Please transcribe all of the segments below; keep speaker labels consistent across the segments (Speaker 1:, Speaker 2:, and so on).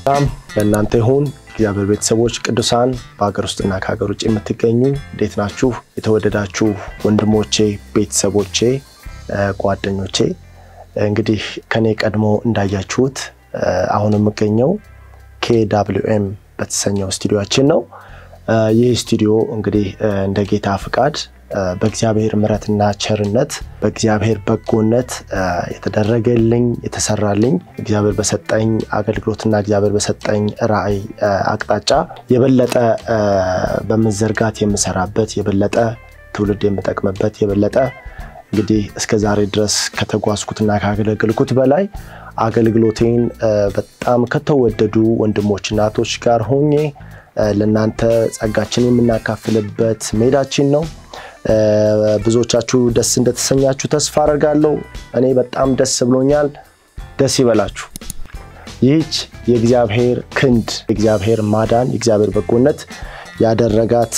Speaker 1: ሰላም ለእናንተ ይሁን። እግዚአብሔር ቤተሰቦች ቅዱሳን በሀገር ውስጥና ከሀገር ውጭ የምትገኙ እንዴት ናችሁ? የተወደዳችሁ ወንድሞቼ፣ ቤተሰቦቼ፣ ጓደኞቼ እንግዲህ ከኔ ቀድሞ እንዳያችሁት አሁን የምገኘው ኬዳብሊውኤም በተሰኘው ስቱዲዮችን ነው። ይህ ስቱዲዮ እንግዲህ እንደ ጌታ ፍቃድ በእግዚአብሔር ምሕረትና ቸርነት በእግዚአብሔር በጎነት የተደረገልኝ የተሰራልኝ እግዚአብሔር በሰጠኝ አገልግሎትና እግዚአብሔር በሰጠኝ ራዕይ አቅጣጫ የበለጠ በመዘርጋት የምሰራበት የበለጠ ትውልድ የምጠቅምበት የበለጠ እንግዲህ እስከ ዛሬ ድረስ ከተጓዝኩትና ካገለገልኩት በላይ አገልግሎቴን በጣም ከተወደዱ ወንድሞች እናቶች ጋር ሆኜ ለእናንተ ጸጋችን የምናካፍልበት ሜዳችን ነው። ብዙዎቻችሁ ደስ እንደተሰኛችሁ ተስፋ አደርጋለሁ። እኔ በጣም ደስ ብሎኛል። ደስ ይበላችሁ። ይህች የእግዚአብሔር ክንድ፣ የእግዚአብሔር ማዳን፣ የእግዚአብሔር በጎነት ያደረጋት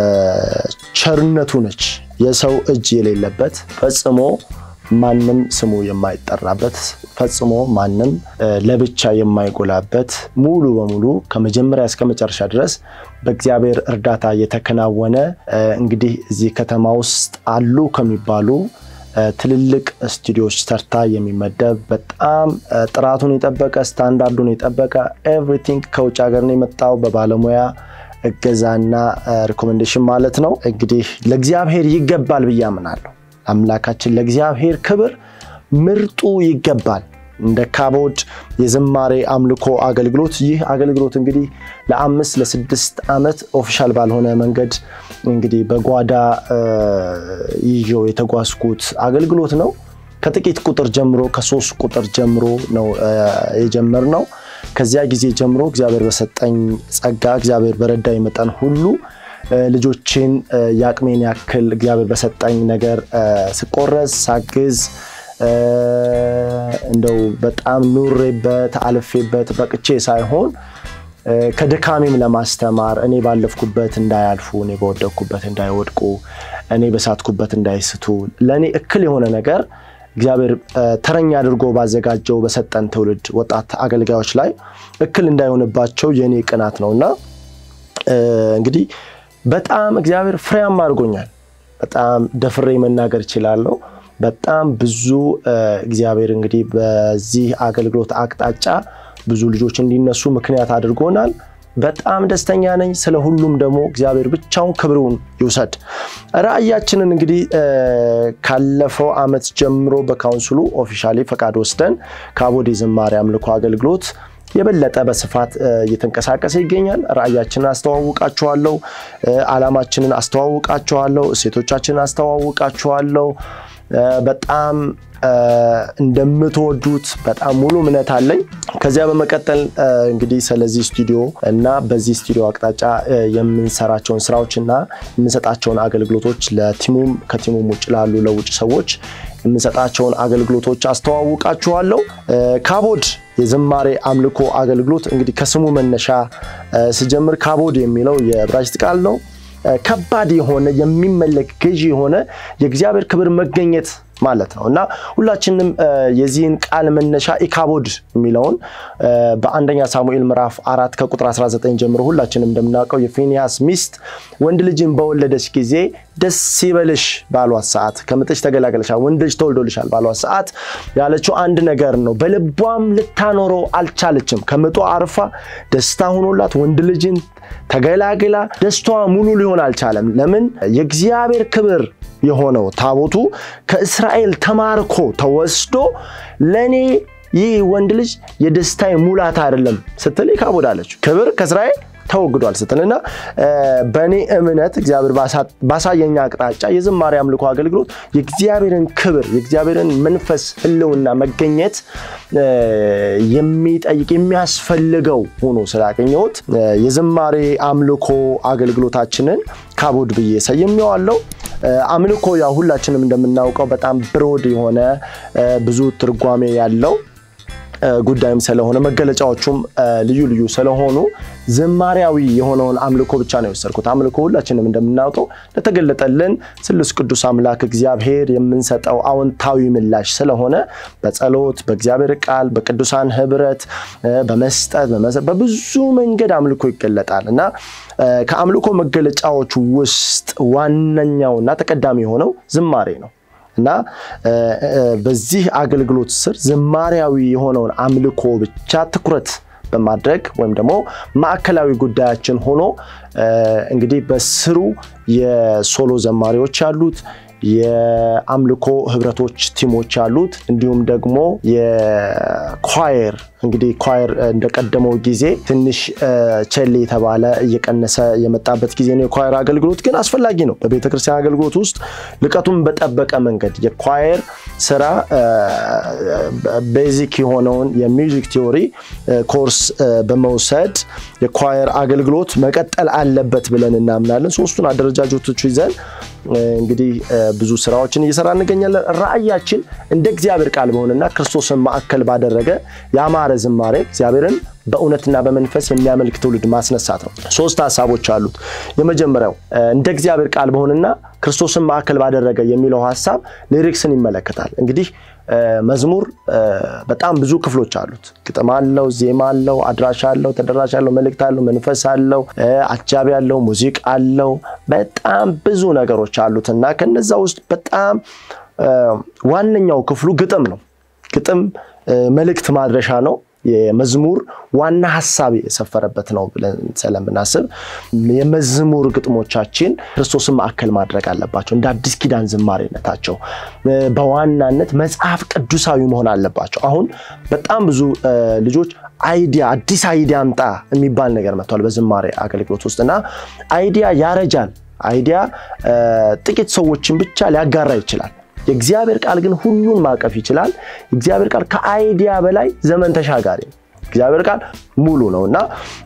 Speaker 1: ቸርነቱ ነች። የሰው እጅ የሌለበት ፈጽሞ ማንም ስሙ የማይጠራበት ፈጽሞ ማንም ለብቻ የማይጎላበት ሙሉ በሙሉ ከመጀመሪያ እስከ መጨረሻ ድረስ በእግዚአብሔር እርዳታ የተከናወነ እንግዲህ እዚህ ከተማ ውስጥ አሉ ከሚባሉ ትልልቅ ስቱዲዮዎች ተርታ የሚመደብ በጣም ጥራቱን የጠበቀ ስታንዳርዱን የጠበቀ ኤቭሪቲንግ ከውጭ ሀገር ነው የመጣው በባለሙያ እገዛና ሪኮሜንዴሽን ማለት ነው። እንግዲህ ለእግዚአብሔር ይገባል ብዬ አምናለሁ። አምላካችን ለእግዚአብሔር ክብር ምርጡ ይገባል። እንደ ካቦድ የዝማሬ አምልኮ አገልግሎት ይህ አገልግሎት እንግዲህ ለአምስት ለስድስት ዓመት ኦፊሻል ባልሆነ መንገድ እንግዲህ በጓዳ ይዤው የተጓዝኩት አገልግሎት ነው። ከጥቂት ቁጥር ጀምሮ ከሶስት ቁጥር ጀምሮ ነው የጀመርነው። ከዚያ ጊዜ ጀምሮ እግዚአብሔር በሰጠኝ ጸጋ እግዚአብሔር በረዳኝ መጠን ሁሉ ልጆችን የአቅሜን ያክል እግዚአብሔር በሰጠኝ ነገር ስቆረስ ሳግዝ እንደው በጣም ኑሬበት አልፌበት በቅቼ ሳይሆን ከድካሜም ለማስተማር እኔ ባለፍኩበት እንዳያልፉ፣ እኔ በወደቅኩበት እንዳይወድቁ፣ እኔ በሳትኩበት እንዳይስቱ ለእኔ እክል የሆነ ነገር እግዚአብሔር ተረኛ አድርጎ ባዘጋጀው በሰጠን ትውልድ ወጣት አገልጋዮች ላይ እክል እንዳይሆንባቸው የእኔ ቅናት ነው እና እንግዲህ በጣም እግዚአብሔር ፍሬያማ አድርጎኛል። በጣም ደፍሬ መናገር እችላለሁ። በጣም ብዙ እግዚአብሔር እንግዲህ በዚህ አገልግሎት አቅጣጫ ብዙ ልጆች እንዲነሱ ምክንያት አድርጎናል። በጣም ደስተኛ ነኝ። ስለ ሁሉም ደግሞ እግዚአብሔር ብቻውን ክብሩን ይውሰድ። ራእያችንን እንግዲህ ካለፈው ዓመት ጀምሮ በካውንስሉ ኦፊሻሊ ፈቃድ ወስደን ካቦድ የዝማሬ አምልኮ አገልግሎት የበለጠ በስፋት እየተንቀሳቀሰ ይገኛል። ራእያችንን አስተዋውቃችኋለሁ። ዓላማችንን አስተዋውቃችኋለሁ። እሴቶቻችንን አስተዋውቃችኋለሁ። በጣም እንደምትወዱት በጣም ሙሉ እምነት አለኝ። ከዚያ በመቀጠል እንግዲህ ስለዚህ ስቱዲዮ እና በዚህ ስቱዲዮ አቅጣጫ የምንሰራቸውን ስራዎች እና የምንሰጣቸውን አገልግሎቶች ለቲሙም ከቲሙም ውጭ ላሉ ለውጭ ሰዎች የምንሰጣቸውን አገልግሎቶች አስተዋውቃችኋለሁ። ካቦድ የዝማሬ አምልኮ አገልግሎት እንግዲህ ከስሙ መነሻ ስጀምር ካቦድ የሚለው የዕብራይስጥ ቃል ነው። ከባድ የሆነ የሚመለክ ገዢ የሆነ የእግዚአብሔር ክብር መገኘት ማለት ነው እና ሁላችንም የዚህን ቃል መነሻ ኢካቦድ የሚለውን በአንደኛ ሳሙኤል ምዕራፍ አራት ከቁጥር 19 ጀምሮ ሁላችንም እንደምናውቀው የፊንያስ ሚስት ወንድ ልጅን በወለደች ጊዜ ደስ ይበልሽ ባሏት ሰዓት ከምጥሽ ተገላገለሻል፣ ወንድ ልጅ ተወልዶልሻል ባሏት ሰዓት ያለችው አንድ ነገር ነው። በልቧም ልታኖረው አልቻለችም። ከምጧ አርፋ ደስታ ሆኖላት ወንድ ልጅን ተገላግላ ደስታዋ ሙሉ ሊሆን አልቻለም። ለምን? የእግዚአብሔር ክብር የሆነው ታቦቱ ከእስራኤል ተማርኮ ተወስዶ ለእኔ ይህ ወንድ ልጅ የደስታዬ ሙላት አይደለም ስትል ካቦድ አለችው። ክብር ከእስራኤል ተወግዷል ስትልና በእኔ እምነት እግዚአብሔር ባሳየኛ አቅጣጫ የዝማሬ አምልኮ አገልግሎት የእግዚአብሔርን ክብር የእግዚአብሔርን መንፈስ ሕልውና መገኘት የሚጠይቅ የሚያስፈልገው ሆኖ ስላገኘሁት የዝማሬ አምልኮ አገልግሎታችንን ካቦድ ብዬ ሰይሜዋለሁ። አምልኮ ያው ሁላችንም እንደምናውቀው በጣም ብሮድ የሆነ ብዙ ትርጓሜ ያለው ጉዳይም ስለሆነ መገለጫዎቹም ልዩ ልዩ ስለሆኑ ዝማሪያዊ የሆነውን አምልኮ ብቻ ነው የወሰድኩት። አምልኮ ሁላችንም እንደምናውቀው ለተገለጠልን ስሉስ ቅዱስ አምላክ እግዚአብሔር የምንሰጠው አዎንታዊ ምላሽ ስለሆነ በጸሎት፣ በእግዚአብሔር ቃል፣ በቅዱሳን ህብረት፣ በመስጠት በብዙ መንገድ አምልኮ ይገለጣል እና ከአምልኮ መገለጫዎች ውስጥ ዋነኛውና ተቀዳሚ የሆነው ዝማሬ ነው እና በዚህ አገልግሎት ስር ዝማሪያዊ የሆነውን አምልኮ ብቻ ትኩረት በማድረግ ወይም ደግሞ ማዕከላዊ ጉዳያችን ሆኖ እንግዲህ በስሩ የሶሎ ዘማሪዎች ያሉት የአምልኮ ህብረቶች ቲሞች ያሉት እንዲሁም ደግሞ የኳየር እንግዲህ ኳየር እንደቀደመው ጊዜ ትንሽ ቸሌ የተባለ እየቀነሰ የመጣበት ጊዜ ነው። የኳየር አገልግሎት ግን አስፈላጊ ነው። በቤተ ክርስቲያን አገልግሎት ውስጥ ልቀቱን በጠበቀ መንገድ የኳየር ስራ ቤዚክ የሆነውን የሚውዚክ ቲዎሪ ኮርስ በመውሰድ የኳየር አገልግሎት መቀጠል አለበት ብለን እናምናለን። ሶስቱን አደረጃጀቶች ይዘን እንግዲህ ብዙ ስራዎችን እየሰራ እንገኛለን። ራእያችን እንደ እግዚአብሔር ቃል በሆነና ክርስቶስን ማዕከል ባደረገ ያማረ ዝማሬ እግዚአብሔርን በእውነትና በመንፈስ የሚያመልክ ትውልድ ማስነሳት ነው። ሶስት ሀሳቦች አሉት። የመጀመሪያው እንደ እግዚአብሔር ቃል በሆነና ክርስቶስን ማዕከል ባደረገ የሚለው ሀሳብ ሊሪክስን ይመለከታል። እንግዲህ መዝሙር በጣም ብዙ ክፍሎች አሉት። ግጥም አለው፣ ዜማ አለው፣ አድራሻ አለው፣ ተደራሽ አለው፣ መልእክት አለው፣ መንፈስ አለው፣ አጃቢ አለው፣ ሙዚቃ አለው። በጣም ብዙ ነገሮች አሉት እና ከነዛ ውስጥ በጣም ዋነኛው ክፍሉ ግጥም ነው። ግጥም መልእክት ማድረሻ ነው። የመዝሙር ዋና ሀሳብ የሰፈረበት ነው ብለን ስለምናስብ የመዝሙር ግጥሞቻችን ክርስቶስን ማዕከል ማድረግ አለባቸው። እንደ አዲስ ኪዳን ዝማሬነታቸው በዋናነት መጽሐፍ ቅዱሳዊ መሆን አለባቸው። አሁን በጣም ብዙ ልጆች አይዲያ አዲስ አይዲያ አምጣ የሚባል ነገር መጥቷል በዝማሬ አገልግሎት ውስጥ እና አይዲያ ያረጃል። አይዲያ ጥቂት ሰዎችን ብቻ ሊያጋራ ይችላል። የእግዚአብሔር ቃል ግን ሁሉን ማቀፍ ይችላል። የእግዚአብሔር ቃል ከአይዲያ በላይ ዘመን ተሻጋሪ ነው። እግዚአብሔር ቃል ሙሉ ነው እና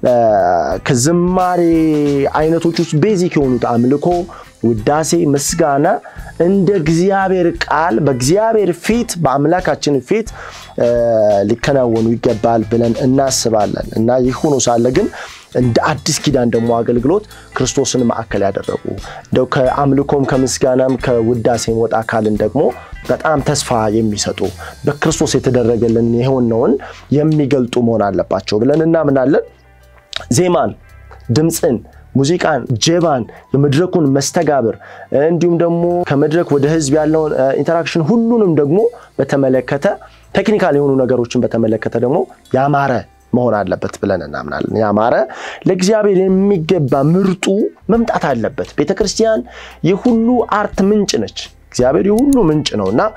Speaker 1: ከዝማሬ አይነቶች ውስጥ ቤዚክ የሆኑት አምልኮ፣ ውዳሴ፣ ምስጋና እንደ እግዚአብሔር ቃል በእግዚአብሔር ፊት በአምላካችን ፊት ሊከናወኑ ይገባል ብለን እናስባለን እና ይህ ሆኖ ሳለ ግን እንደ አዲስ ኪዳን ደግሞ አገልግሎት ክርስቶስን ማዕከል ያደረጉ እንደው ከአምልኮም ከምስጋናም ከውዳሴም ወጣ አካልን ደግሞ በጣም ተስፋ የሚሰጡ በክርስቶስ የተደረገልን የሆነውን የሚገልጡ መሆን አለባቸው ብለን እናምናለን። ዜማን፣ ድምፅን፣ ሙዚቃን፣ ጀባን፣ የመድረኩን መስተጋብር እንዲሁም ደግሞ ከመድረክ ወደ ህዝብ ያለውን ኢንተራክሽን ሁሉንም ደግሞ በተመለከተ ቴክኒካል የሆኑ ነገሮችን በተመለከተ ደግሞ ያማረ መሆን አለበት ብለን እናምናለን። ያማረ ለእግዚአብሔር የሚገባ ምርጡ መምጣት አለበት። ቤተ ክርስቲያን የሁሉ አርት ምንጭ ነች። እግዚአብሔር የሁሉ ምንጭ ነው እና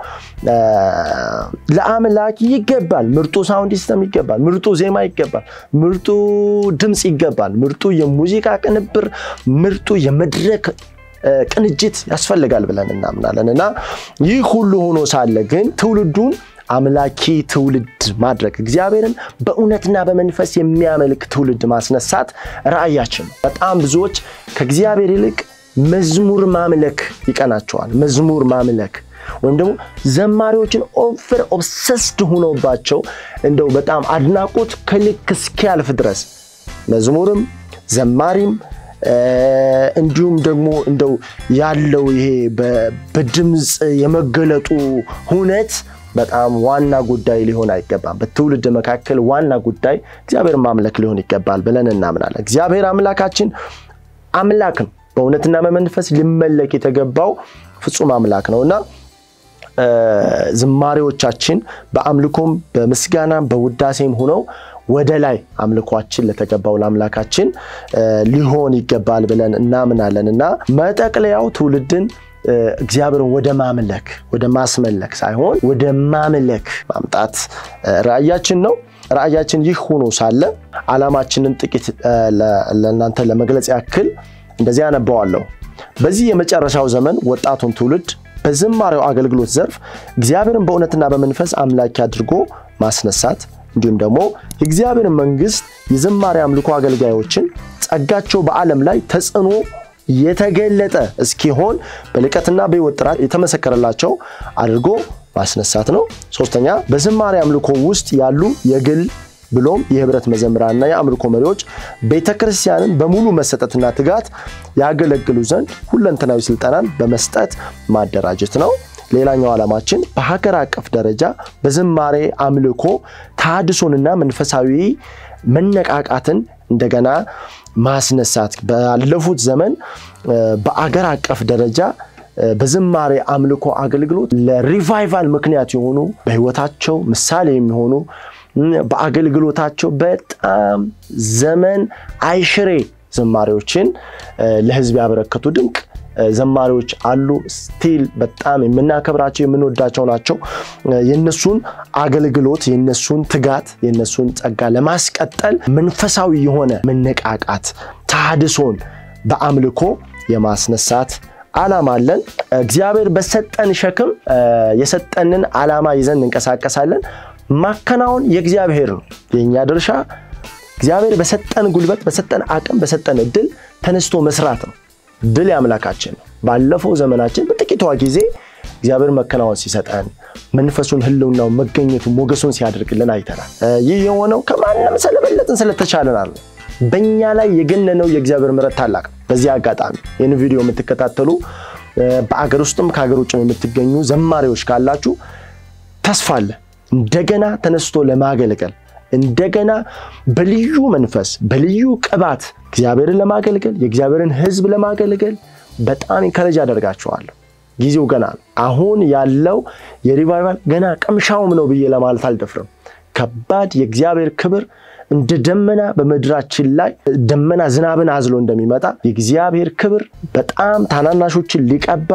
Speaker 1: ለአምላክ ይገባል። ምርጡ ሳውንድ ሲስተም ይገባል። ምርጡ ዜማ ይገባል። ምርጡ ድምፅ ይገባል። ምርጡ የሙዚቃ ቅንብር፣ ምርጡ የመድረክ ቅንጅት ያስፈልጋል ብለን እናምናለን እና ይህ ሁሉ ሆኖ ሳለ ግን ትውልዱን አምላኪ ትውልድ ማድረግ እግዚአብሔርን በእውነትና በመንፈስ የሚያመልክ ትውልድ ማስነሳት ራእያችን ነው። በጣም ብዙዎች ከእግዚአብሔር ይልቅ መዝሙር ማምለክ ይቀናቸዋል። መዝሙር ማምለክ ወይም ደግሞ ዘማሪዎችን ኦቨር ኦብሰስድ ሆኖባቸው እንደው በጣም አድናቆት ከልክ እስኪያልፍ ድረስ መዝሙርም ዘማሪም እንዲሁም ደግሞ እንደው ያለው ይሄ በድምፅ የመገለጡ ሁነት በጣም ዋና ጉዳይ ሊሆን አይገባም። በትውልድ መካከል ዋና ጉዳይ እግዚአብሔር ማምለክ ሊሆን ይገባል ብለን እናምናለን። እግዚአብሔር አምላካችን አምላክ ነው። በእውነትና በመንፈስ ሊመለክ የተገባው ፍጹም አምላክ ነው እና ዝማሬዎቻችን በአምልኮም በምስጋናም በውዳሴም ሆነው ወደ ላይ አምልኳችን ለተገባው ለአምላካችን ሊሆን ይገባል ብለን እናምናለን እና መጠቅለያው ትውልድን እግዚአብሔርን ወደ ማምለክ ወደ ማስመለክ ሳይሆን ወደ ማምለክ ማምጣት ራእያችን ነው። ራእያችን ይህ ሆኖ ሳለ ዓላማችንን ጥቂት ለእናንተ ለመግለጽ ያክል እንደዚህ አነባዋለሁ። በዚህ የመጨረሻው ዘመን ወጣቱን ትውልድ በዝማሬው አገልግሎት ዘርፍ እግዚአብሔርን በእውነትና በመንፈስ አምላኪ አድርጎ ማስነሳት እንዲሁም ደግሞ የእግዚአብሔርን መንግሥት የዝማሬ አምልኮ አገልጋዮችን ጸጋቸው በዓለም ላይ ተጽዕኖ የተገለጠ እስኪሆን በልቀትና በሕይወት ጥራት የተመሰከረላቸው አድርጎ ማስነሳት ነው። ሶስተኛ በዝማሬ አምልኮ ውስጥ ያሉ የግል ብሎም የህብረት መዘምራንና የአምልኮ መሪዎች ቤተ ክርስቲያንን በሙሉ መሰጠትና ትጋት ያገለግሉ ዘንድ ሁለንተናዊ ስልጠናን በመስጠት ማደራጀት ነው። ሌላኛው ዓላማችን በሀገር አቀፍ ደረጃ በዝማሬ አምልኮ ተሃድሶንና መንፈሳዊ መነቃቃትን እንደገና ማስነሳት ባለፉት ዘመን በአገር አቀፍ ደረጃ በዝማሬ አምልኮ አገልግሎት ለሪቫይቫል ምክንያት የሆኑ በህይወታቸው ምሳሌ የሚሆኑ በአገልግሎታቸው በጣም ዘመን አይሽሬ ዝማሬዎችን ለህዝብ ያበረከቱ ድንቅ ዘማሪዎች አሉ። ስቲል በጣም የምናከብራቸው የምንወዳቸው ናቸው። የነሱን አገልግሎት የነሱን ትጋት የነሱን ጸጋ ለማስቀጠል መንፈሳዊ የሆነ መነቃቃት ተሃድሶን በአምልኮ የማስነሳት ዓላማ አለን። እግዚአብሔር በሰጠን ሸክም የሰጠንን ዓላማ ይዘን እንንቀሳቀሳለን። ማከናወን የእግዚአብሔር ነው። የእኛ ድርሻ እግዚአብሔር በሰጠን ጉልበት፣ በሰጠን አቅም፣ በሰጠን እድል ተነስቶ መስራት ነው። ድል ያምላካችን ነው። ባለፈው ዘመናችን በጥቂቷ ጊዜ እግዚአብሔር መከናወን ሲሰጠን መንፈሱን፣ ህልውናው፣ መገኘቱ፣ ሞገሱን ሲያደርግልን አይተናል። ይህ የሆነው ከማንም ስለበለጥን ስለተቻለን አለ። በእኛ ላይ የገነነው የእግዚአብሔር ምሕረት ታላቅ ነው። በዚህ አጋጣሚ ይህን ቪዲዮ የምትከታተሉ በአገር ውስጥም ከሀገር ውጭም የምትገኙ ዘማሪዎች ካላችሁ ተስፋ አለ። እንደገና ተነስቶ ለማገልገል እንደገና በልዩ መንፈስ በልዩ ቅባት እግዚአብሔርን ለማገልገል የእግዚአብሔርን ሕዝብ ለማገልገል በጣም ኢንከረጅ አደርጋችኋለሁ። ጊዜው ገና ነው። አሁን ያለው የሪቫይቫል ገና ቅምሻውም ነው ብዬ ለማለት አልደፍርም። ከባድ የእግዚአብሔር ክብር እንደ ደመና በምድራችን ላይ ደመና ዝናብን አዝሎ እንደሚመጣ የእግዚአብሔር ክብር በጣም ታናናሾችን ሊቀባ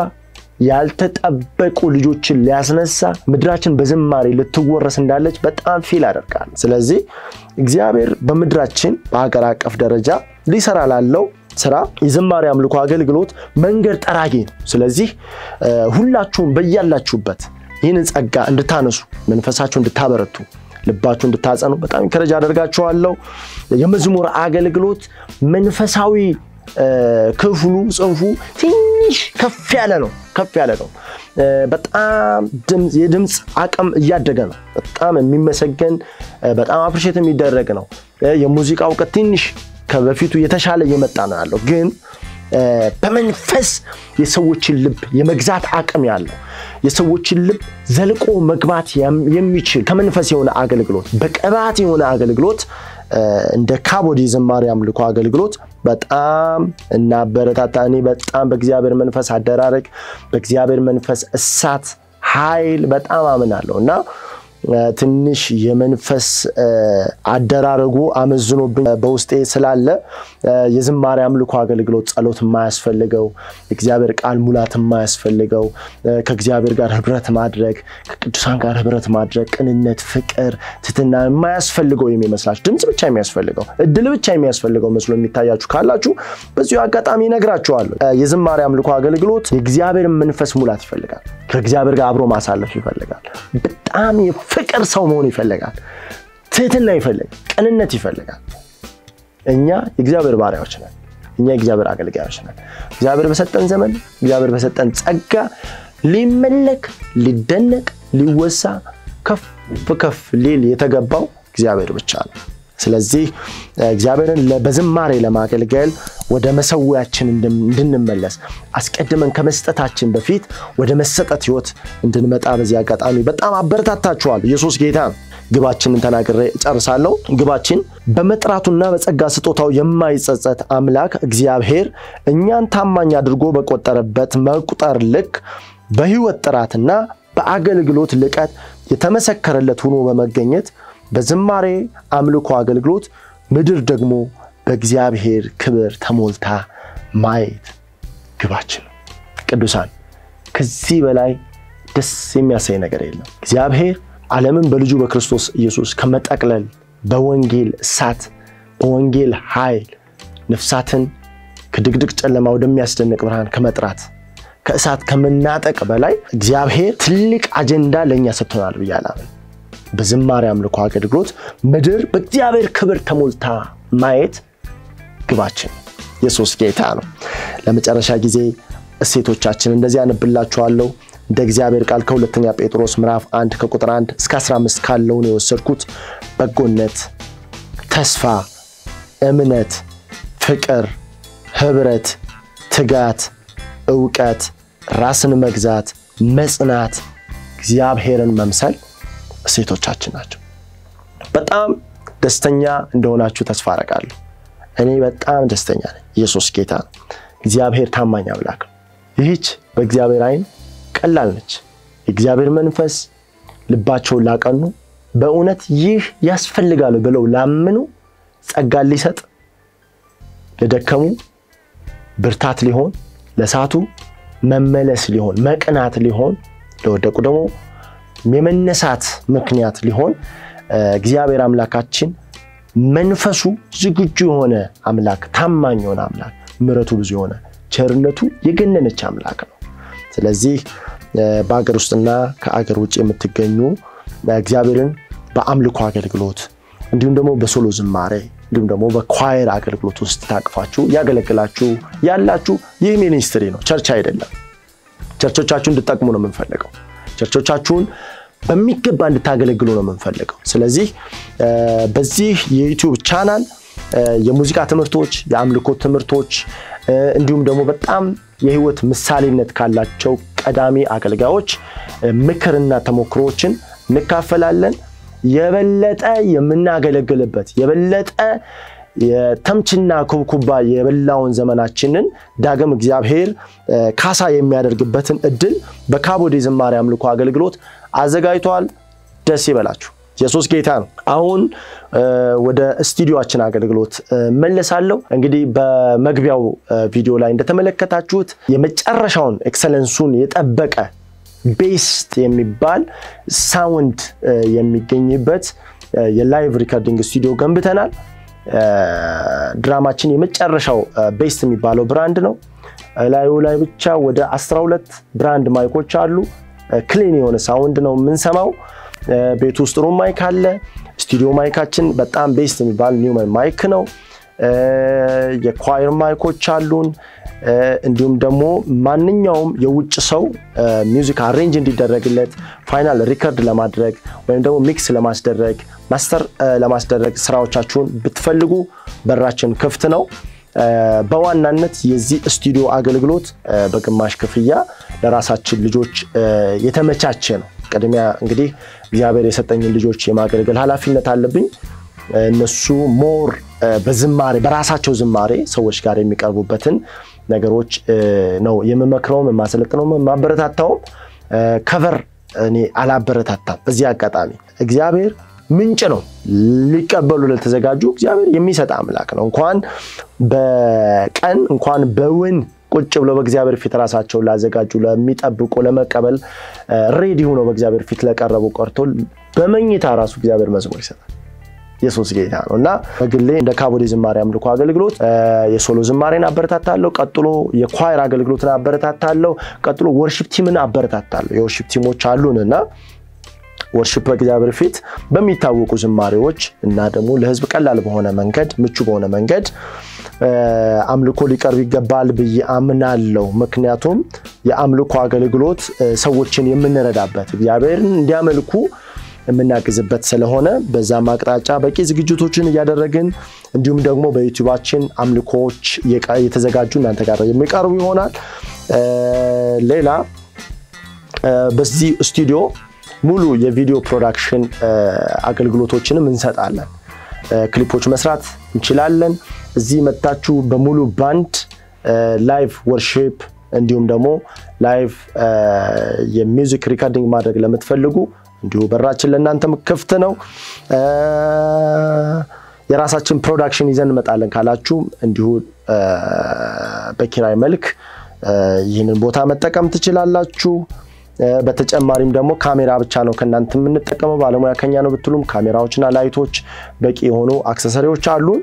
Speaker 1: ያልተጠበቁ ልጆችን ሊያስነሳ ምድራችን በዝማሬ ልትወረስ እንዳለች በጣም ፊል አደርጋለሁ። ስለዚህ እግዚአብሔር በምድራችን በሀገር አቀፍ ደረጃ ሊሰራ ላለው ስራ የዝማሬ አምልኮ አገልግሎት መንገድ ጠራጊ ነው። ስለዚህ ሁላችሁም በያላችሁበት ይህንን ጸጋ እንድታነሱ መንፈሳችሁ እንድታበረቱ ልባችሁ እንድታጸኑ በጣም ኢንከረጅ አደርጋችኋለሁ። የመዝሙር አገልግሎት መንፈሳዊ ክፍሉ ጽንፉ ትንሽ ከፍ ያለ ነው ከፍ ያለ ነው። በጣም የድምፅ አቅም እያደገ ነው። በጣም የሚመሰገን በጣም አፕሪሼት የሚደረግ ነው። የሙዚቃ እውቀት ትንሽ ከበፊቱ የተሻለ እየመጣ ነው ያለው ግን በመንፈስ የሰዎችን ልብ የመግዛት አቅም ያለው የሰዎችን ልብ ዘልቆ መግባት የሚችል ከመንፈስ የሆነ አገልግሎት በቅባት የሆነ አገልግሎት እንደ ካቦድ የዝማሬ አምልኮ አገልግሎት በጣም እናበረታታ። እኔ በጣም በእግዚአብሔር መንፈስ አደራረግ፣ በእግዚአብሔር መንፈስ እሳት ኃይል በጣም አምናለሁ እና ትንሽ የመንፈስ አደራረጉ አመዝኖብኝ በውስጤ ስላለ የዝማሬ አምልኮ አገልግሎት ጸሎት የማያስፈልገው የእግዚአብሔር ቃል ሙላት የማያስፈልገው ከእግዚአብሔር ጋር ህብረት ማድረግ ከቅዱሳን ጋር ህብረት ማድረግ ቅንነት፣ ፍቅር፣ ትትና የማያስፈልገው የሚመስላችሁ ድምፅ ብቻ የሚያስፈልገው እድል ብቻ የሚያስፈልገው መስሎ የሚታያችሁ ካላችሁ በዚሁ አጋጣሚ ይነግራችኋለሁ። የዝማሬ አምልኮ አገልግሎት የእግዚአብሔር መንፈስ ሙላት ይፈልጋል። ከእግዚአብሔር ጋር አብሮ ማሳለፍ ይፈልጋል። በጣም የፍቅር ሰው መሆን ይፈልጋል። ትህትና ይፈልጋል። ቅንነት ይፈልጋል። እኛ የእግዚአብሔር ባሪያዎች ነን። እኛ የእግዚአብሔር አገልጋዮች ነን። እግዚአብሔር በሰጠን ዘመን እግዚአብሔር በሰጠን ጸጋ ሊመለክ፣ ሊደነቅ፣ ሊወሳ ከፍ ከፍ ሊል የተገባው እግዚአብሔር ብቻ ነው። ስለዚህ እግዚአብሔርን በዝማሬ ለማገልገል ወደ መሰዊያችን እንድንመለስ አስቀድመን ከመስጠታችን በፊት ወደ መሰጠት ህይወት እንድንመጣ በዚህ አጋጣሚ በጣም አበረታታችኋል። ኢየሱስ ጌታ ነው። ግባችንን ተናግሬ እጨርሳለሁ። ግባችን በመጥራቱና በጸጋ ስጦታው የማይጸጸት አምላክ እግዚአብሔር እኛን ታማኝ አድርጎ በቆጠረበት መቁጠር ልክ በህይወት ጥራትና በአገልግሎት ልቀት የተመሰከረለት ሆኖ በመገኘት በዝማሬ አምልኮ አገልግሎት ምድር ደግሞ በእግዚአብሔር ክብር ተሞልታ ማየት ግባችን ነው። ቅዱሳን ከዚህ በላይ ደስ የሚያሳይ ነገር የለም። እግዚአብሔር ዓለምን በልጁ በክርስቶስ ኢየሱስ ከመጠቅለል በወንጌል እሳት በወንጌል ኃይል ነፍሳትን ከድቅድቅ ጨለማ ወደሚያስደንቅ ብርሃን ከመጥራት ከእሳት ከመናጠቅ በላይ እግዚአብሔር ትልቅ አጀንዳ ለእኛ ሰጥቶናል ብዬ አላምን። በዝማሬ አምልኮ አገልግሎት ምድር በእግዚአብሔር ክብር ተሞልታ ማየት ግባችን ኢየሱስ ጌታ ነው። ለመጨረሻ ጊዜ እሴቶቻችን እንደዚህ አነብላችኋለሁ። እንደ እግዚአብሔር ቃል ከሁለተኛ ጴጥሮስ ምዕራፍ 1 ከቁጥር 1 እስከ 15 ካለውን የወሰድኩት በጎነት፣ ተስፋ፣ እምነት፣ ፍቅር፣ ህብረት፣ ትጋት፣ እውቀት፣ ራስን መግዛት፣ መጽናት፣ እግዚአብሔርን መምሰል እሴቶቻችን ናቸው። በጣም ደስተኛ እንደሆናችሁ ተስፋ አደርጋለሁ። እኔ በጣም ደስተኛ ነኝ። ኢየሱስ ጌታ ነው። እግዚአብሔር ታማኝ አምላክ ነው። ይህች በእግዚአብሔር ዓይን ቀላል ነች። የእግዚአብሔር መንፈስ ልባቸውን ላቀኑ በእውነት ይህ ያስፈልጋል ብለው ላምኑ ጸጋን ሊሰጥ ለደከሙ ብርታት ሊሆን ለሳቱ መመለስ ሊሆን መቅናት ሊሆን ለወደቁ ደግሞ የመነሳት ምክንያት ሊሆን እግዚአብሔር አምላካችን መንፈሱ ዝግጁ የሆነ አምላክ ታማኝ የሆነ አምላክ ምሕረቱ ብዙ የሆነ ቸርነቱ የገነነች አምላክ ነው። ስለዚህ በአገር ውስጥና ከአገር ውጭ የምትገኙ እግዚአብሔርን በአምልኮ አገልግሎት እንዲሁም ደግሞ በሶሎ ዝማሬ እንዲሁም ደግሞ በኳየር አገልግሎት ውስጥ ታቅፋችሁ ያገለግላችሁ ያላችሁ ይህ ሚኒስትሪ ነው፣ ቸርች አይደለም። ቸርቾቻችሁ እንድጠቅሙ ነው የምንፈልገው። ቸርቾቻችሁን በሚገባ እንድታገለግሉ ነው የምንፈልገው። ስለዚህ በዚህ የዩቲዩብ ቻናል የሙዚቃ ትምህርቶች፣ የአምልኮ ትምህርቶች እንዲሁም ደግሞ በጣም የህይወት ምሳሌነት ካላቸው ቀዳሚ አገልጋዮች ምክርና ተሞክሮዎችን እንካፈላለን። የበለጠ የምናገለግልበት የበለጠ የተምችና ኩብኩባ የበላውን ዘመናችንን ዳግም እግዚአብሔር ካሳ የሚያደርግበትን እድል በካቦድ የዝማሬ አምልኮ አገልግሎት አዘጋጅተዋል። ደስ ይበላችሁ። ኢየሱስ ጌታ ነው። አሁን ወደ ስቱዲዮችን አገልግሎት መለሳለሁ። እንግዲህ በመግቢያው ቪዲዮ ላይ እንደተመለከታችሁት የመጨረሻውን ኤክሰለንሱን የጠበቀ ቤስት የሚባል ሳውንድ የሚገኝበት የላይቭ ሪከርዲንግ ስቱዲዮ ገንብተናል። ድራማችን የመጨረሻው ቤስት የሚባለው ብራንድ ነው። ላዩ ላይ ብቻ ወደ 12 ብራንድ ማይኮች አሉ። ክሊን የሆነ ሳውንድ ነው የምንሰማው። ቤት ውስጥ ሩም ማይክ አለ። ስቱዲዮ ማይካችን በጣም ቤስት የሚባል ኒውመን ማይክ ነው። የኳየር ማይኮች አሉን። እንዲሁም ደግሞ ማንኛውም የውጭ ሰው ሚውዚክ አሬንጅ እንዲደረግለት ፋይናል ሪከርድ ለማድረግ ወይም ደግሞ ሚክስ ለማስደረግ ማስተር ለማስደረግ ስራዎቻችሁን ብትፈልጉ በራችን ክፍት ነው። በዋናነት የዚህ ስቱዲዮ አገልግሎት በግማሽ ክፍያ ለራሳችን ልጆች የተመቻቸ ነው። ቅድሚያ እንግዲህ እግዚአብሔር የሰጠኝን ልጆች የማገልገል ኃላፊነት አለብኝ። እነሱ ሞር በዝማሬ በራሳቸው ዝማሬ ሰዎች ጋር የሚቀርቡበትን ነገሮች ነው የምመክረውም የማሰለጥነውም የማበረታታውም። ከቨር እኔ አላበረታታም። በዚህ አጋጣሚ እግዚአብሔር ምንጭ ነው። ሊቀበሉ ለተዘጋጁ እግዚአብሔር የሚሰጥ አምላክ ነው። እንኳን በቀን እንኳን በውን ቁጭ ብለው በእግዚአብሔር ፊት ራሳቸውን ላዘጋጁ ለሚጠብቁ ለመቀበል ሬዲ ሆነው በእግዚአብሔር ፊት ለቀረቡ ቀርቶ በመኝታ ራሱ እግዚአብሔር መዝሙር ይሰጣል። ኢየሱስ ጌታ ነው እና በግሌ እንደ ካቦድ ዝማሬ አምልኮ አገልግሎት የሶሎ ዝማሬን አበረታታለሁ። ቀጥሎ የኳየር አገልግሎትን አበረታታለሁ። ቀጥሎ ወርሺፕ ቲምን አበረታታለሁ። የወርሺፕ ቲሞች አሉን እና ወርሺፕ በእግዚአብሔር ፊት በሚታወቁ ዝማሬዎች እና ደግሞ ለሕዝብ ቀላል በሆነ መንገድ ምቹ በሆነ መንገድ አምልኮ ሊቀርብ ይገባል ብዬ አምናለሁ። ምክንያቱም የአምልኮ አገልግሎት ሰዎችን የምንረዳበት እግዚአብሔርን እንዲያመልኩ የምናግዝበት ስለሆነ በዛም አቅጣጫ በቂ ዝግጅቶችን እያደረግን እንዲሁም ደግሞ በዩቲዩባችን አምልኮዎች የተዘጋጁ እናንተ ጋር የሚቀርቡ ይሆናል። ሌላ በዚህ ስቱዲዮ ሙሉ የቪዲዮ ፕሮዳክሽን አገልግሎቶችንም እንሰጣለን። ክሊፖች መስራት እንችላለን። እዚህ መጥታችሁ በሙሉ ባንድ ላይቭ ወርሺፕ እንዲሁም ደግሞ ላይቭ የሚውዚክ ሪካርዲንግ ማድረግ ለምትፈልጉ እንዲሁ በራችን ለእናንተም ክፍት ነው። የራሳችን ፕሮዳክሽን ይዘን እንመጣለን ካላችሁ እንዲሁ በኪራይ መልክ ይህንን ቦታ መጠቀም ትችላላችሁ። በተጨማሪም ደግሞ ካሜራ ብቻ ነው ከእናንተ የምንጠቀመው፣ ባለሙያ ከኛ ነው ብትሉም ካሜራዎችና ላይቶች በቂ የሆኑ አክሰሰሪዎች አሉን።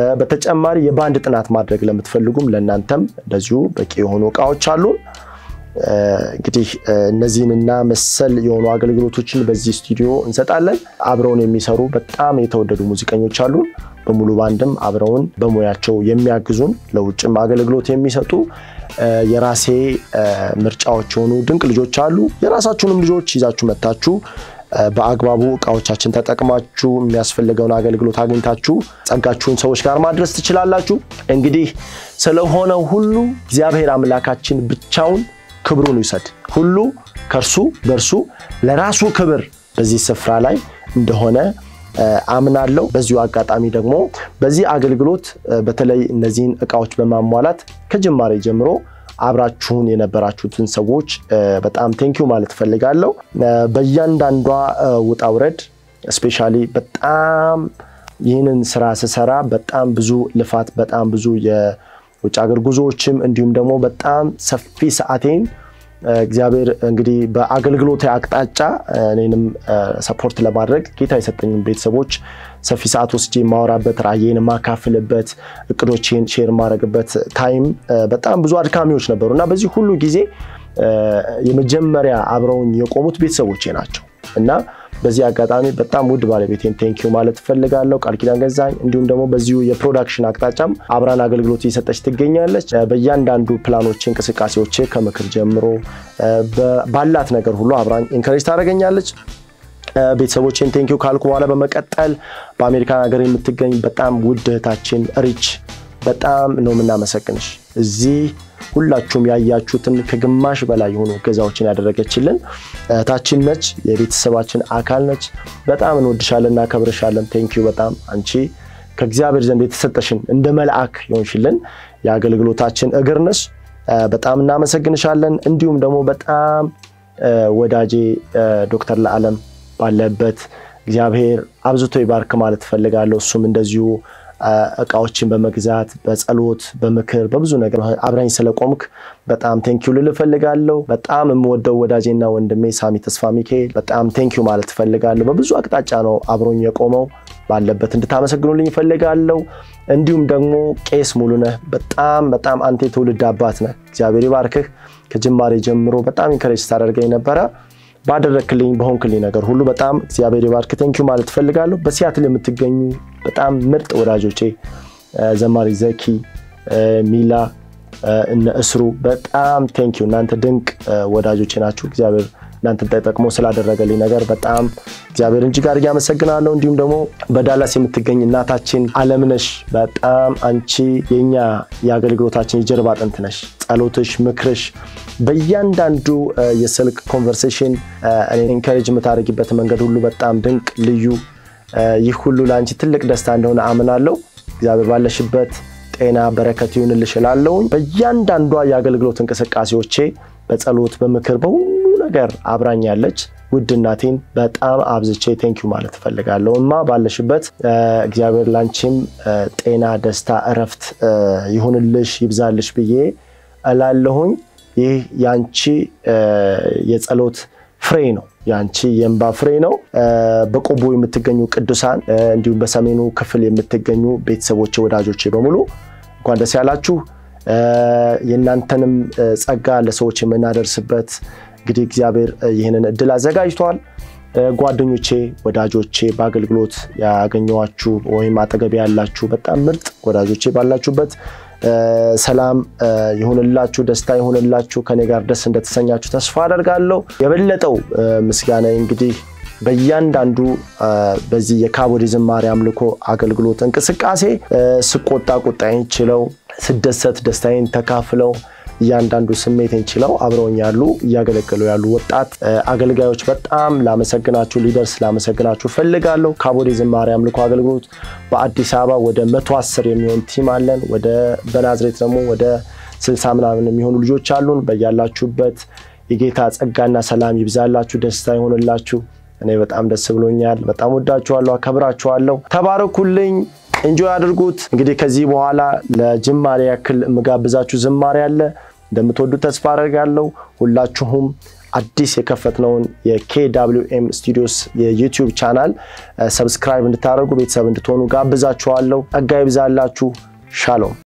Speaker 1: በተጨማሪ የባንድ ጥናት ማድረግ ለምትፈልጉም ለእናንተም እንደዚሁ በቂ የሆኑ እቃዎች አሉን። እንግዲህ እነዚህንና መሰል የሆኑ አገልግሎቶችን በዚህ ስቱዲዮ እንሰጣለን። አብረውን የሚሰሩ በጣም የተወደዱ ሙዚቀኞች አሉ። በሙሉ ባንድም አብረውን በሙያቸው የሚያግዙን ለውጭም አገልግሎት የሚሰጡ የራሴ ምርጫዎች የሆኑ ድንቅ ልጆች አሉ። የራሳችሁንም ልጆች ይዛችሁ መታችሁ በአግባቡ እቃዎቻችን ተጠቅማችሁ የሚያስፈልገውን አገልግሎት አግኝታችሁ ጸጋችሁን ሰዎች ጋር ማድረስ ትችላላችሁ። እንግዲህ ስለሆነ ሁሉ እግዚአብሔር አምላካችን ብቻውን ክብሩን ይውሰድ። ሁሉ ከእርሱ በእርሱ ለራሱ ክብር በዚህ ስፍራ ላይ እንደሆነ አምናለሁ። በዚሁ አጋጣሚ ደግሞ በዚህ አገልግሎት በተለይ እነዚህን እቃዎች በማሟላት ከጅማሬ ጀምሮ አብራችሁን የነበራችሁትን ሰዎች በጣም ቴንኪዩ ማለት እፈልጋለሁ። በእያንዳንዷ ውጣ ውረድ እስፔሻሊ በጣም ይህንን ስራ ስሰራ በጣም ብዙ ልፋት፣ በጣም ብዙ የውጭ ሀገር ጉዞዎችም እንዲሁም ደግሞ በጣም ሰፊ ሰዓቴን እግዚአብሔር እንግዲህ በአገልግሎት አቅጣጫ እኔንም ሰፖርት ለማድረግ ጌታ የሰጠኝን ቤተሰቦች ሰፊ ሰዓት ወስጄ የማወራበት ራእዬን የማካፍልበት እቅዶቼን ሼር የማደርግበት ታይም በጣም ብዙ አድካሚዎች ነበሩ እና በዚህ ሁሉ ጊዜ የመጀመሪያ አብረውኝ የቆሙት ቤተሰቦቼ ናቸው እና በዚህ አጋጣሚ በጣም ውድ ባለቤቴን ቴንኪዩ ማለት እፈልጋለሁ። ቃል ኪዳን ገዛኝ እንዲሁም ደግሞ በዚሁ የፕሮዳክሽን አቅጣጫም አብራን አገልግሎት እየሰጠች ትገኛለች። በእያንዳንዱ ፕላኖች፣ እንቅስቃሴዎች ከምክር ጀምሮ ባላት ነገር ሁሉ አብራኝ ኢንከሬጅ ታደርገኛለች። ቤተሰቦችን ቴንኪዩ ካልኩ በኋላ በመቀጠል በአሜሪካን ሀገር የምትገኝ በጣም ውድ እህታችን ሪች በጣም ነው የምናመሰግንሽ። እዚህ ሁላችሁም ያያችሁትን ከግማሽ በላይ የሆኑ እገዛዎችን ያደረገችልን እህታችን ነች። የቤተሰባችን አካል ነች። በጣም እንወድሻለን፣ እናከብርሻለን። ቴንኪዩ በጣም አንቺ ከእግዚአብሔር ዘንድ የተሰጠሽን እንደ መልአክ የሆንሽልን የአገልግሎታችን እግር ነች። በጣም እናመሰግንሻለን። እንዲሁም ደግሞ በጣም ወዳጄ ዶክተር ለዓለም ባለበት እግዚአብሔር አብዝቶ ይባርክ ማለት እፈልጋለሁ። እሱም እንደዚሁ እቃዎችን በመግዛት በጸሎት በምክር በብዙ ነገር አብራኝ ስለቆምክ በጣም ቴንኪዩ ልል እፈልጋለሁ። በጣም የምወደው ወዳጄና ወንድሜ ሳሚ ተስፋ ሚካኤል በጣም ቴንኪዩ ማለት እፈልጋለሁ። በብዙ አቅጣጫ ነው አብሮኝ የቆመው ባለበት እንድታመሰግኑልኝ እፈልጋለሁ። እንዲሁም ደግሞ ቄስ ሙሉነህ በጣም በጣም አንተ የትውልድ አባት ነህ። እግዚአብሔር ይባርክህ። ከጅማሬ ጀምሮ በጣም ኢንከሬጅ ስታደርገኝ ነበረ ባደረክልኝ በሆንክልኝ ነገር ሁሉ በጣም እግዚአብሔር ይባርክ ቴንኪዩ ማለት እፈልጋለሁ። በሲያትል የምትገኙ በጣም ምርጥ ወዳጆቼ ዘማሪ ዘኪ፣ ሚላ፣ እነ እስሩ በጣም ቴንኪዩ እናንተ ድንቅ ወዳጆቼ ናችሁ። እግዚአብሔር እናንተን ተጠቅሞ ስላደረገልኝ ነገር በጣም እግዚአብሔር እጅግ አድርጌ አመሰግናለሁ። እንዲሁም ደግሞ በዳላስ የምትገኝ እናታችን አለምነሽ በጣም አንቺ የኛ የአገልግሎታችን የጀርባ አጥንት ነሽ። ጸሎትሽ፣ ምክርሽ በእያንዳንዱ የስልክ ኮንቨርሴሽን እኔ ኢንካሬጅ የምታደርጊበት መንገድ ሁሉ በጣም ድንቅ ልዩ፣ ይህ ሁሉ ለአንቺ ትልቅ ደስታ እንደሆነ አምናለሁ። እግዚአብሔር ባለሽበት ጤና በረከት ይሁንልሽ እላለሁኝ። በእያንዳንዷ የአገልግሎት እንቅስቃሴዎቼ በጸሎት በምክር በሁሉ ነገር አብራኝ ያለች ውድ እናቴን በጣም አብዝቼ ቴንኪዩ ማለት እፈልጋለሁ። እማ ባለሽበት እግዚአብሔር ላንቺም ጤና፣ ደስታ፣ እረፍት ይሁንልሽ ይብዛልሽ ብዬ እላለሁኝ። ይህ የአንቺ የጸሎት ፍሬ ነው። የአንቺ የእንባ ፍሬ ነው። በቆቦ የምትገኙ ቅዱሳን እንዲሁም በሰሜኑ ክፍል የምትገኙ ቤተሰቦቼ፣ ወዳጆቼ በሙሉ እንኳን ደስ ያላችሁ። የእናንተንም ጸጋ ለሰዎች የምናደርስበት እንግዲህ እግዚአብሔር ይህንን እድል አዘጋጅቷል። ጓደኞቼ፣ ወዳጆቼ በአገልግሎት ያገኘኋችሁ ወይም አጠገቤ ያላችሁ በጣም ምርጥ ወዳጆቼ ባላችሁበት ሰላም ይሁንላችሁ፣ ደስታ ይሁንላችሁ። ከኔ ጋር ደስ እንደተሰኛችሁ ተስፋ አደርጋለሁ። የበለጠው ምስጋና እንግዲህ በእያንዳንዱ በዚህ የካቦድ ዝማሬ አምልኮ አገልግሎት እንቅስቃሴ ስቆጣ ቁጣዬን ችለው፣ ስደሰት ደስታዬን ተካፍለው እያንዳንዱ ስሜቴን ችለው አብረውኝ ያሉ እያገለገሉ ያሉ ወጣት አገልጋዮች በጣም ላመሰግናችሁ ሊደርስ ላመሰግናችሁ ፈልጋለሁ። ካቦድ ዝማሬ አምልኮ አገልግሎት በአዲስ አበባ ወደ መቶ አስር የሚሆን ቲም አለን። ወደ በናዝሬት ደግሞ ወደ ስልሳ ምናምን የሚሆኑ ልጆች አሉን። በያላችሁበት የጌታ ጸጋና ሰላም ይብዛላችሁ፣ ደስታ ይሆንላችሁ። እኔ በጣም ደስ ብሎኛል። በጣም ወዳችኋለሁ፣ አከብራችኋለሁ። ተባረኩልኝ። እንጆይ አድርጉት። እንግዲህ ከዚህ በኋላ ለጅማሬ ያክል የምጋብዛችሁ ዝማሬ አለ። እንደምትወዱት ተስፋ አደርጋለሁ። ሁላችሁም አዲስ የከፈትነውን የኬኤም ስቱዲዮስ የዩቲዩብ ቻናል ሰብስክራይብ እንድታደርጉ ቤተሰብ እንድትሆኑ ጋብዛችኋለሁ። ጸጋ ይብዛላችሁ። ሻሎም